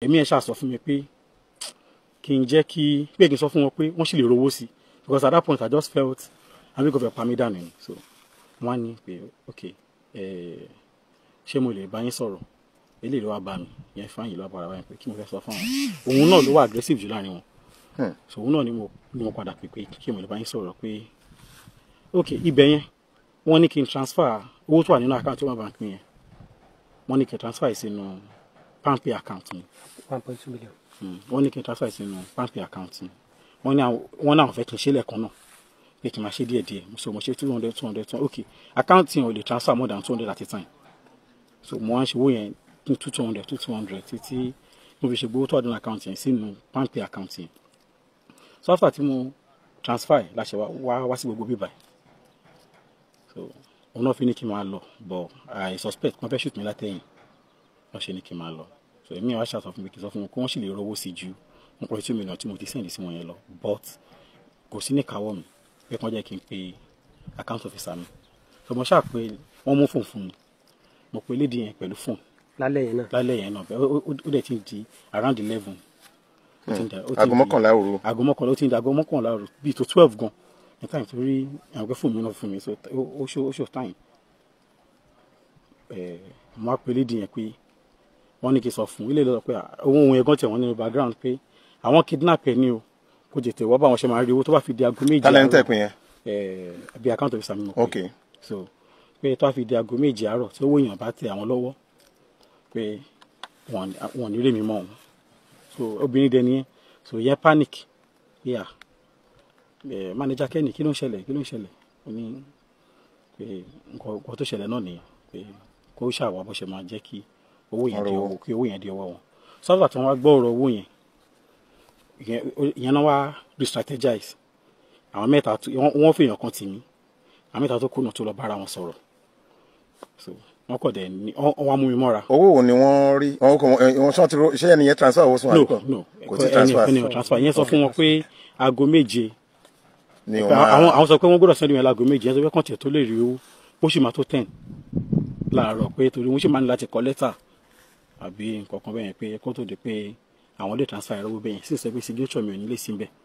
ẹ̀mí ẹ̀ ṣàṣọ fún mi pé kí n jẹ́ kí pé kí n sọ fún wọn pé wọ́n sì lè rówó sí because at that point I just felt àbí kò fẹ́ pa mí dànù ni so wọ́n á ní pé ok eh, ṣé mo lè bá yín sọ̀rọ̀ eléyìí ló wá bá mi yẹn fáyìn ló wá padà báyìí pé kí mo fẹ́ sọ fún àwọn òun náà ló wà aggressive jù láàrin wọn Hmm. so òun náà ni mo ni mo padà pè pé kí mo lè bá yín sọ̀rọ̀ pé ok ibẹ̀ yẹn wọ́n ní kí n transfer owó tó wà nínú account Wema Bank mi yẹn wọ́n ní kí n transfer yìí sínú palmpay account mi one point two million. Mm, wọ́n ní kí n transfer sínú palmpay account mi wọ́n ní àwọn wọ́n náà fẹ́ kí n ṣe lẹ́ẹ̀kan náà pé kí n máa ṣe díẹ̀ díẹ̀ so mo ṣe two hundred two hundred two ok account yẹn ò lè transfer more than two hundred at a time so mo wá ń ṣe owó yẹn ní two two hundred two two hundred títí mo fi ṣe gbowó tó wà nínú account yẹn sínú palmpay account yẹn so after tí mo transfer yìí láṣẹ wá wá wá sí gbogbo bíbá yìí so òun náà fi ní kí n máa lọ but I suspect wọ́n fẹ́ shoot mi látẹ̀yìn wọ́n ṣe ní kí n máa lọ so èmi wá ṣàtọ̀ fún mi kí n sọ fún wọn kí wọ́n sì lè rówó sí ju one point two million tí mo ti sẹ́ndì sí wọn yẹn lọ but kò sí ní káwọ́ mi pé kí wọ́n jẹ́ kí n pe account officer mi so mo ṣáà pé wọ́n mú fóònù fún mi mo pe lédi yẹn pẹ̀lú fóònù lálẹ́ yẹn náà. lálẹ́ yẹn náà bẹ́ẹ̀ ó- ó ó dẹ̀ ti ń di around eleven ó ti ń da- ó ti ń aago di- mọ́kànlá òru aago mọ́kànlá ó ti ń di aago mọ́kànlá òru bíi tó twelve gan ní time tó rí àwọn pé fóònù mi náà fún mi so ó ó ṣó ó ṣó time ẹ̀ mo á pe lédi yẹn pé wọ́n ní kí n sọ fún ilé lọ́dọ̀ pé owó ohun ẹ̀gán tẹ̀ wọ́n nínú background pé àwọn kidnap ẹ̀ ní o kò tètè wọ́n bá wọn ṣe máa rí owó tó bá fi di aago méje tálẹ̀ ń àárọ̀ tẹ̀pin yẹn ẹ̀ bí account officer mi mọ̀ pé ok so pé tó bá fi di aago méje àárọ̀ tí owó èèyàn bá tẹ àwọn lọ́wọ́ pé wọn wọn ò ní rèmi mọ́ òun so obìnrin dẹni yẹn so yẹn panic pé à ẹ manager kẹ́ni kí ló ń ṣẹlẹ̀ kí ló ń ṣẹlẹ̀ ó ní pé nǹkan nǹkan tó ṣẹlẹ̀ náà nìyẹn pé kó ṣàwọ̀ bó ṣe máa jẹ́ kí owó yẹn di Ọ̀rọ̀ ọwọ́ kí owó yẹn di ọwọ́ wọn sọ́dọ̀ tí wọ́n wá gbọ́ ọ̀rọ̀ owó yẹn ìyẹn- ìyẹn náà wá re-strategize àwọn mẹ́ta tó- wọ́n wọ́n fèèyàn kan tì mí àwọn mẹ́ta tó kùnà tó lọ bára wọn sọ̀rọ̀ so wọ́n kọ̀ dẹ̀ ní wọ́n wọ́n wá mú mi mọ́ra owó wo ni wọ́n rí wọn kò wọn ṣé wọ́n ti ro ṣé ẹni yẹn transfer owó sí wọn no àbíkọ́? no kò tí ẹni transfer ẹni ò transfer yẹn sọ fún wọn pé aago méje ni o àwọn máa àwọn sọ pé wọ́n gbọ́dọ̀ sẹ́ni yẹn láago méje yẹn sọ pé kàn tiẹ̀ tó lè rí owó ó sì máa tó ten láàárọ̀ pé torí wọ́n sì máa ní láti kọ lẹ́tà àbí nǹkan kan bẹ́ẹ̀ yẹn pé kó tó di pé àwọn lè transfer ẹ̀rọ bẹ́ẹ̀ yẹn sì sọ pé signature mi ò ní lè sí bẹ́ẹ̀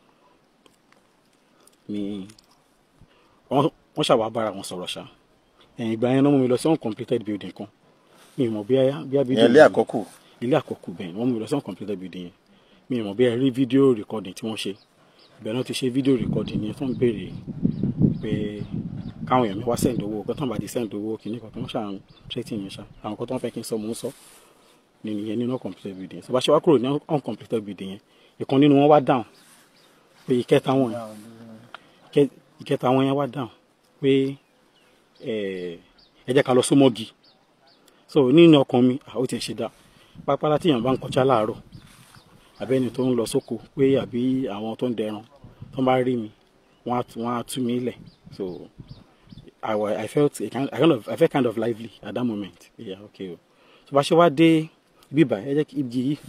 ni wọ́n wọ́n ṣàwà bára wọn sọ̀rọ̀ ṣá ẹ̀yìn ìgbà yẹn náà mú mi lọ sí uncompleted building kan mi ì mọ̀ bí a bí a building yẹn lé yẹn- àkọ́kù ilé àkọ́kù bẹ́ẹ̀ wọ́n mú mi lọ sí uncompleted building yẹn mi ì mọ̀ bí ẹ rí fídíò recording tí wọ́n ṣe ibẹ̀ náà ti ṣe fídíò recording yẹn tó ń béèrè pé káwọn èèyàn mi wá send owó pé tó ń bá ti send owó kìíní kan tó ń ṣàn trétí yẹn ṣá àwọn kan tó ń fẹ́ kí n sọ mò ń sọ nínú yẹn nínú uncompleted building yẹn so bá ṣe wá kúrò ní uncompleted building yẹn ìkan nínú wọn wá down pé ìkẹta wọn yẹn ìkẹ- ìkẹta wọn yẹn wá down pé ẹ ẹ jẹ́ ká lọ sómọ́gi so nínú ọkàn mi àwọn ti ṣe dá pápálá tíyàn bá ń kọjá láàárọ̀ àbẹ́ni tó ń lọ sóko pé àbí àwọn tó ń dẹran tó bá rí mi wọ́n á tú- wọ́n á tú mi lẹ̀ so I, wa- I felt a kind, I kind of I felt kind of lively at that moment yeah okay o so bá ṣe wá dé bíbà ẹ jẹ́ kí ibi yìí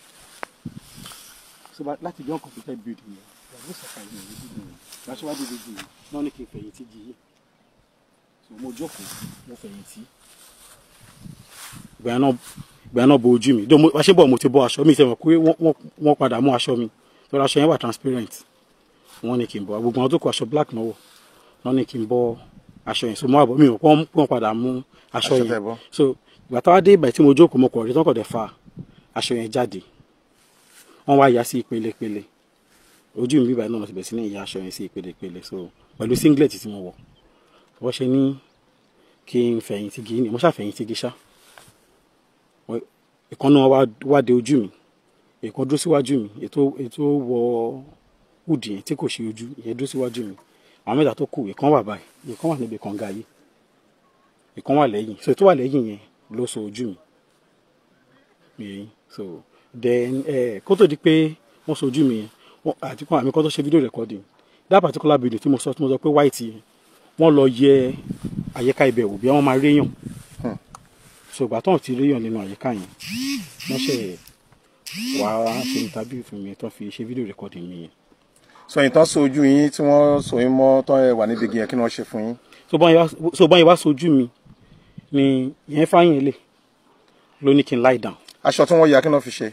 so bá láti bí uncompleted building yẹn ìyàwó sọ̀ka yìí ní building yẹn bá ṣe wá dé ibi yìí náà ní kí n fẹ̀yìntì jí yìí so mo jókòó mo fẹ̀yìntì ìgbà yẹn náà ìgbà yẹn náà bo ojú mi dó mo wá ṣe bọ̀ mo ti bọ́ aṣọ mi sẹ́wọ̀n pé wọ́n- wọ́n wọ́n padà mú aṣọ mi lọ́dọ̀ aṣọ yẹn wà transparent wọ́n ní kí n bọ́ gbogbo àwọn tó kọ aṣọ black náà wọ̀ wọ́n ní kí n bọ́ aṣọ yẹn so mo àbọ̀ mi ò pọ́n wọ́n padà mú aṣọ Aṣọ tẹ́ yẹn bọ́. so ìgbà táwa dé ìgbà tí mo jókòó mo kọ̀ rí tán kọ̀ dẹ̀ fa aṣọ yẹn jáde wọ́n wá ya sí ìpele ìpele ojú mi bíbá náà mo ti bẹ̀ sí ní ìyá aṣọ yẹn sí ìpele ìpele so pẹ̀lú singlet tí mo wọ̀ wọ́n ṣe ní kí n fẹ̀yìntì gí ni mo ṣàfẹ̀yìntì gí ṣá Wọ́n- ìkan náà wá wá de ojú mi ìkan dúró síwájú mi ètò ètò wọ húdì yẹn tí kò ṣe ojú ìyẹn dúró síwájú mi àwọn mẹ́ta tó kù ìkan wà báyìí ìkan wà níbi kànga yìí ìkan wà lẹ́yìn so ètò wà lẹ́yìn yẹn ló so ojú mi mi yẹn so then eh, kó tó di pé wọ́n so ojú mi yẹn wọ́n- àti kan àmì kan tó ṣe video recording that particular video tí mo sọ tí mo sọ pé white yẹn wọ́n lọ yẹ àyíká ibẹ̀ wò bí wọ́n máa réyàn so ìgbà tó ń ti réyàn nínú àyíká yẹn wọ́n ṣe wá ṣe interview fún mi tó fi ṣe video recording mi yẹn so ìtàn so ojú yín tí wọ́n so yín mọ́ tán ẹ wà níbi igi yẹn kí ni wọ́n ṣe fún yín so bọ́n yẹn wá- so bọ́n yẹn wá sojú mi ni yẹn fáyín lè ló ní kí n lie down aṣọ tí wọ́n ya kí ni wọ́n fi ṣe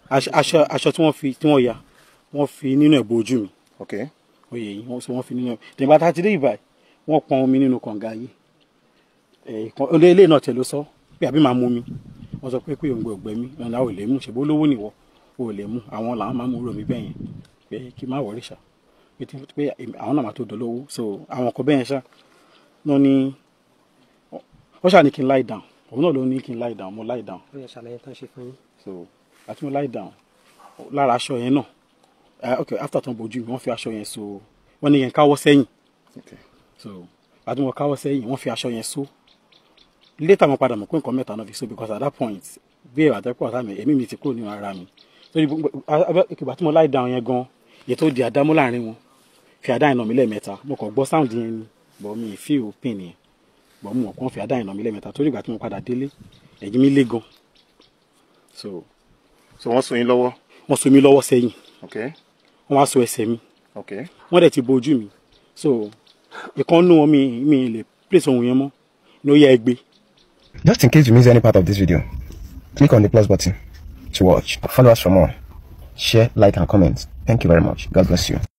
aṣọ aṣọ aṣọ tí wọ́n fi tí wọ́n ya wọ́n fi nínú ẹ̀ bo ojú mi ok oyè yìí wọ́n sọ wọ́n fi nínú ẹ̀ tẹ̀gbà tá a ti dé ìbàyí wọ́n pọn omi nínú kànga yìí ẹ̀ẹ̀kan olè ilé náà tẹ̀ ló sọ pé àbí máa mú mi wọ́n sọ pé pé òǹgbẹ ògbẹ mi ọ̀nà ò lè mú ṣèbó lówó nìwọ ò lè mú àwọn làwọn máa mú rò mí bẹ́yẹn pé kí n má wọrí ṣá pé tí- pé àwọn náà máa tó dolówó so àwọn kan bẹ́yẹn ṣá náà ni wọ́n ṣáà ní kí n lie down òun náà ló ní kí n lie down mo lie down ó yẹ ṣàlàyé tán ṣe fún yín. so àti mo lie down lára aṣọ yẹn náà eh, ok after tó ń bojú mi wọ́n fi aṣọ yẹn so wọ́n ní yẹn káwọ́ sẹ́yìn ok so àti mo káwọ́ sẹ́yìn wọ́n fi aṣọ yẹn so later mo padà mọ̀ pé nǹkan mẹ́ta náà fi so because at that point bí èrò àtẹ́kọ̀ ọ̀tá mi èmi mi ti kúrò nínú ara mi so ìgbà tí mo lie down yẹn gan yẹn tó di àdámú láàrin wọn fi àdá ìnà mi lẹ́ẹ̀mẹ́ta mo kàn gbọ́ sound yẹn ni but mi ì feel pain yẹn but mo mọ̀ kàn fi àdá ìnà mi lẹ́ẹ̀mẹ́ta torí ìgbà tí mo padà délé ẹ̀yìn mi lé gan so so wọ́n so yín lọ́wọ́ wọ́n so mi lọ́wọ́ sẹ́yìn ok wọ́n wá so ẹsẹ̀ mi ok wọ́n dẹ̀ ti bo ojú mi so ìkan nú wọn mi mi lè place ohun yẹn mọ́ ní ó yẹ ẹgbẹ́ Just in case you miss any part of this video, click on the plus button to watch. Follow us for more. Share, like, and comment. Thank you very much. God bless you.